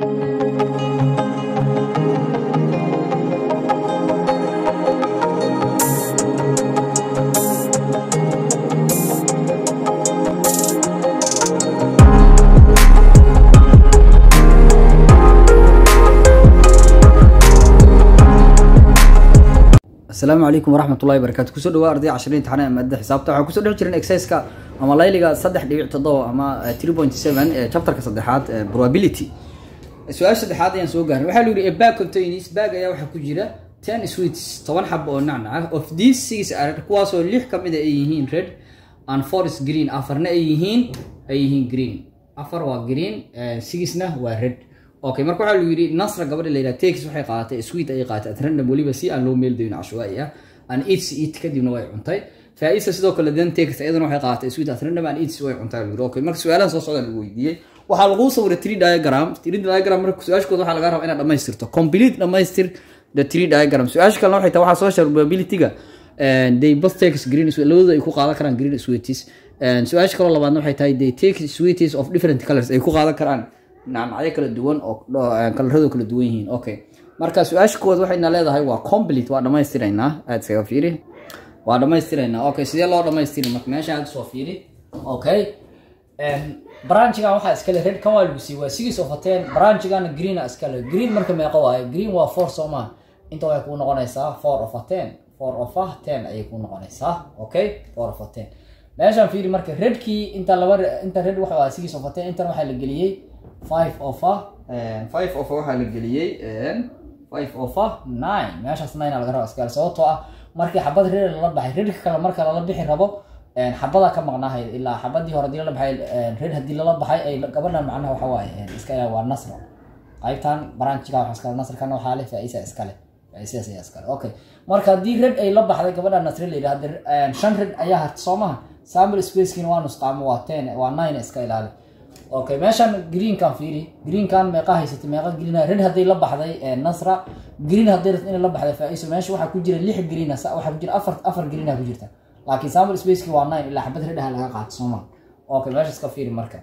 asalaamu calaykum waraxmat ullahi barakatu kusoo dhawaa arday cashariin imtixaan ee maadada xisaabta waxaan kusoo dhex jirin exerciska ama layliga saddex dhibic toddoba ama three point seven ee chapterka saddexaad ee probability su-aasha saddexaad ayaan soo gaarin waxaa lu yidhi a bag contains bag ayaa waxaa ku jira ten sweets toban xab oo nacnac of these six are kuwaasoo lix ka mid a ay yihiin red and four is green afarna ay yihiin ay yihiin green afar waa green sixna waa red okay marka waxaa lu yidhi nasra gabadha la yidhaha takes waxay qaadatay sweet ayay qaadatay at random weliba si aan loo meeldayn cashwaai ah and eats eat kadibna way cuntay faaisa sidoo kale then takes iyadana waxay qaadatay sweet at random and eats way cuntay lu yidhi okay marka su-aalaha soo socda lagu weydiiyey waxaa lagu sawiray tree diagram tree diagram marka su-aashkooda waxaa laga rabaa inaad dhamaystirto complete dhamaystir the tree diagram su-aasha kalena waxay tahay waxaa soo sheegay probability-ga they both takes green labadooda ay ku qaadan karaan green sweeties su-aasha kaloo labaadna waxay tahay they take sweeties of different colors ay ku qaadan karaan nacnacyo kala duwan oo kalaradu kala duwan yihiin okay marka su-aasha kowaad waxayna leedahay waa complete waa dhamaystiraynaa aad isaga fiiri waa dhamaystiraynaa okay sidee loo dhamaystiri marka meesha aad soo fiiri okay branchigan waxaa iskale red kan waa lagu sii waa six of a ten branchigana greena iskale green marka meeqa waaye green waa four soo maa inta waxay kuu noqonaysaa four of a ten four of a ten ayay kuu noqonaysaa okay four of a ten meeshaan fiiri marka redkii inta laba inta red waxa waa six of a ten intan waxaa la geliyey five of a five of a waxaa la geliyey five of a nine meeshaas nine aa laga raba iskale sababtoo ah markii xabad red lala baxay redka kale marka lala bixi rabo xabada ka maqnaahay ilaa xabadii hore hadii lala baxay red hadii lala baxay ay gabadhan macnaha waxa waaye iska ilaa waa nasra qaybtan branchiga waxa iskale nasrkana waxaa leh faaisa iskale faaisaas ayaa iskale okay marka haddii red ay la baxday gabadha nasre la yidhahda shan red ayaa harta soo maha sample spacekiina waa nusqaamo waa ten waa nine iska ilaali okay meeshan greenkan fiiri greenkan meeqa haysatay meeqa green red hadday la baxday nasra green hadday rabto inay la baxday faaiso meesha waxaa ku jira lix green waxaa ku jira afar afar greena ku jirta laakiin sample spaceki waa nine ilaa xabad redhaha laga qaato sooma okay meeshaas ka fiiri marka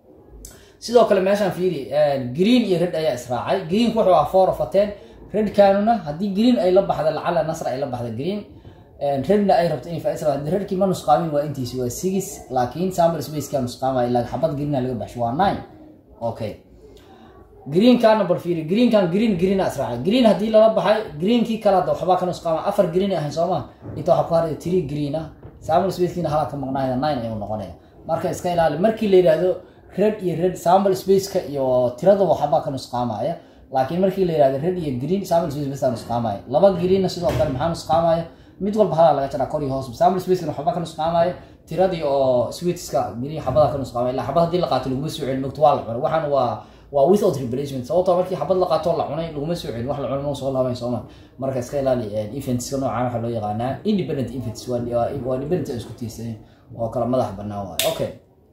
sidoo kale meeshaan fiiri green iyo red ayaa israacay greenku wuxuu ah four of a ten redkanuna haddii green ay la baxda lacala nasra ay la baxda green redna ay rabto inay faaiisa hadii redkii ma nusqaamin waa intiisi waa six laakiin sample spaceka nusqaamaya ilaa xabad greena laga baxsho waa nine okay greenkana bal fiiri greenkan green greena israacay green haddii lala baxay greenkii kale hadda waxbaa ka nusqaama afar green ahayn sooma inta waxaa ku haray three green ah sample spacekiina halaa ka maqnaayda nine ayuu noqonaya marka iska ilaali markii la yidhaahdo red iyo red sample spaceka iyo tirada waxbaa ka nusqaamaya laakiin markii la yidhahdo red iyo green sample space basa nusqaamaya laba greenna sidoo kale maxaa nusqaamaya mid walba halaa laga jaraa kor iyo hoos sample spacekana waxba ka nusqaamaya tiradii oo sweetska green xabada ka nusqaamaya ilaa xabad haddii la qaato laguma soo celin mogto waa la cunay waxaan waa waa without replacement sababtoo markii xabad la qaato la cunay laguma soo celin wax la cunay ma soo laabayn sooma marka iska ilaali eventska noocaan waxaa loo yaqaanaa independent events waa independent isku tiirsan oo kala madax banaan waayo okay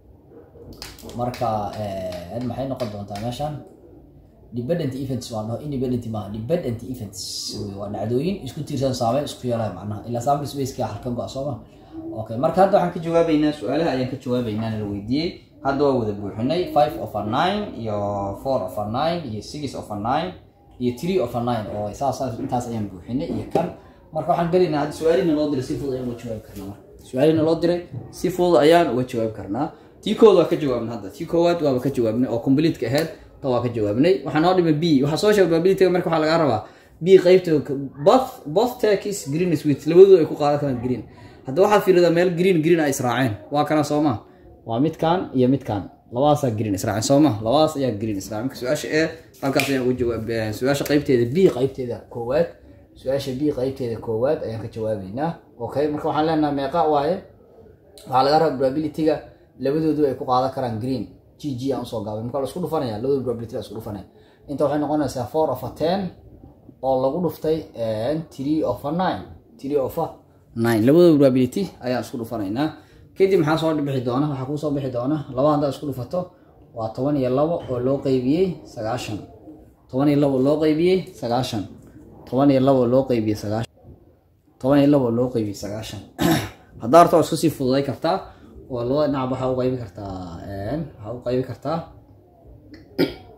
marka maxay noqon doontaa meeshan dependent events waa dhaho independent maaha dependent events waa dhacdooyin isku tiirsan saameyn isku yeelaya macnaha ilaa sample spaceka harka go-a sooma okay marka hadda waxaan ka jawaabeynaa su-aalaha ayaan ka jawaabeynaa la weydiiyey hadda waa wada buuxinay five of a nine iyo four of a nine iyo six of a nine iyo three of a nine oo saas intaas ayaan buuxinay iyo kan marka waxaan gelaynaa hadda su-aalihina loo diray si fudud ayaan uga jawaabi karnaa marka su-aalihina loo diray si fudud ayaan uga jawaabi karnaa tii kood waa ka jawaabnay hadda tii koowaad waaba ka jawaabnay oo completeka ahayd ta waa ka jawaabnay waxaa noo dhimay b waxaa soo sheegay probabilityga marka waxaa lagaa rabaa b qaybta both both takis green sweet labadooda ay ku qaadan karaan green hadda waxaad fiiridaa meel green green ay israaceen waa kana sooma waa midkan iyo midkan labadaasaa green israaceen sooma labadaas ayaa green israaceen marka su-aasha e halkaas ayaan uga jawaab su-aasha qaybteeda b qaybteeda koowaad su-aasha b qaybteeda koowaad ayaan ka jawaabeynaa okay marka waxaan leenahay meeqa waaye waxaa laga rabaa probabilityga labadoodu ay ku qaadan karaan green g g aan usoo gaabay marka la isku dhufanaya labadooda probability la isku dhufanaya inta waxay noqonaysaa four of a ten oo lagu dhuftay three of a nine three of a nine labadooda probability ayaan isku dhufanaynaa kadib maxaa soo bixi doona waxaa kuu soo bixi doona laba haddaad isku dhufato waa toban iyo labo oo loo qeybiyey sagaashan toban iyo labo loo qeybiyey sagaashan toban iyo labo loo qeybiyey sagaashan toban iyo labo loo qeybiyey sagaashan haddaa horta waa isku sii fududay kartaa oo labada dhinac waxaa u qaybi kartaa waxaa u qaybi kartaa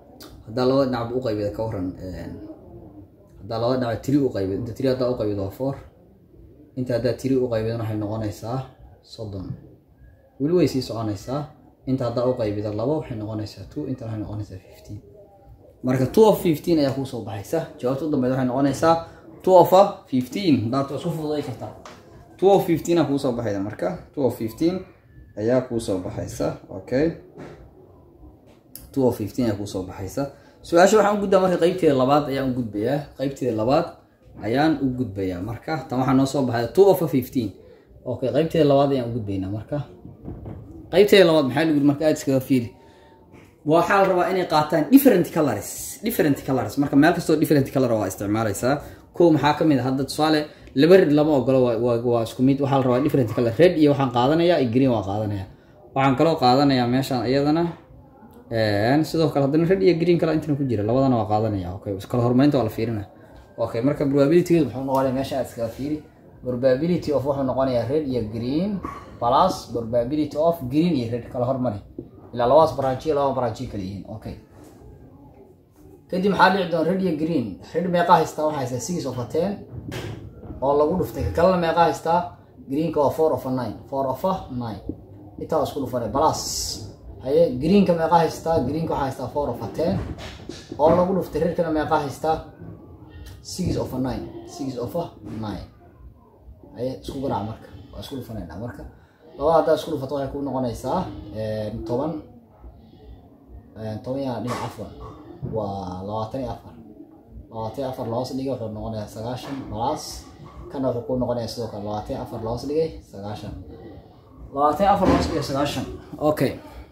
haddaa labada dhinacba u qaybida ka waran haddaa labada dhinac tiri u qaybid inta tiri haddaa u qaybid waa four inta haddaa tiri u qaybidana waxay noqonaysaa soddon weli way sii soconaysaa inta haddaa u qaybida labo waxay noqonaysaa two intana waxay noqonaysaa fifteen marka two of fifteen ayaa kuusoo baxaysa jawaabta u dambeyd waxay noqonaysaa two of fifteen haddaad isku fududay kartaa two of fifteen aa kuusoo baxayda marka two of fifteen ayaa kuusoo baxaysa okay two of fifteen ayaa kuusoo baxaysa su-aasha waxaan u gudbaa marka qeybteeda labaad ayaan u gudbayaa qeybteeda labaad ayaan u gudbayaa marka tan waxaa noo soo baxaya two of fifteen okay qeybteeda labaad ayaan u gudbaynaa marka qeybteeda labaad maxaa lagu yiri marka aad iskaga fiiri waxaa la rabaa inay qaataan different colors different colors marka meel kastoo different color waa isticmaalaysaa kow maxaa kamid ah hadda tusaale laba red lama ogolo waa isku mid waxaa la rabaa different color red iyo waxaan qaadanayaa iyo green waa qaadanaya waxaan kaloo qaadanayaa meeshaan iyadana sidoo kale haddana red iyo green kale intana ku jira labadana waa qaadanaya okay kala hormarinta waa la fiirina okay marka probabilitygeedu muxuu noqonaya meesha aad iskaga fiiri probability of wuxuu noqonayaa red iyo green plus probability of green iyo red kala hormari ilaa labadaas branchiyo labada branchiyo kala yihiin okay kadib maxaa dhici doona red iyo green red meeqa haystaa waxaa haystaa six of a ten oo lagu dhuftay kalena meeqa haystaa greenka waa four of a nine four of a nine intaa waa isku dhufanay plus haye greenka meeqa haystaa greenka waxaa haystaa four of a ten oo lagu dhuftay redkana meeqa haystaa six of a nine six of a nine haye isku garaac marka waa isku dhufanayna marka labada haddaa isku dhufato waxay ku noqonaysaa toban toban yaa dhinac afar waa labaatan iyo afar labaatan iyo afar loos dhigay wuxuu noqonayaa sagaashan plus kana wuxuu ku noqonayaa sidoo kale labaatan iyo afar loos dhigay sagaashan labaatan iyo afar loos dhigay sagaashan okay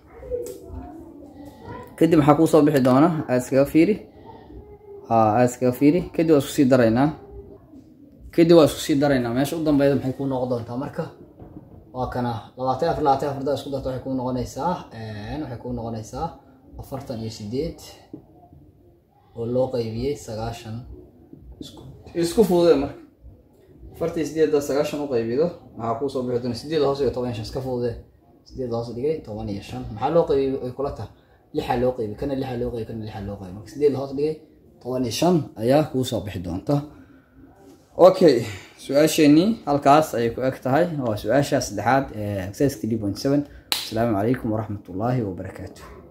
kadib maxaa kuu soo bixi doona aad iskaga fiiri ha aad iskaga fiiri kadib waa isku sii daraynaa kadib waa isku sii daraynaa meesha u dambeyda maxay kuu noqon doontaa marka waa kana labaatan afar labaatan afar daa isku darta waxay kuu noqonaysaa waxay kuu noqonaysaa afartan iyo sideed oo loo qaybiyey sagaashan isku fudude marka afartan iyo sideed daa sagaashan u qaybido maxaa kuu soo bixi doona sideed hoos iyo toban iyo shan iska fudude sideed hoos dhigay toban iyo shan maxaa loo qaybiyey ay kula tahay lixaa loo qaybi kana lixaa loo qaybi kana lixaa loo qaybi marka sideed hoos dhigay toban iyo shan ayaa kuu soo bixi doonta okay su-aasheenii halkaas ayay ku eg tahay waa su-aasha saddexaad ee exercise three point seven asalaamu calaykum waraxmat ullaahi wabarakaatu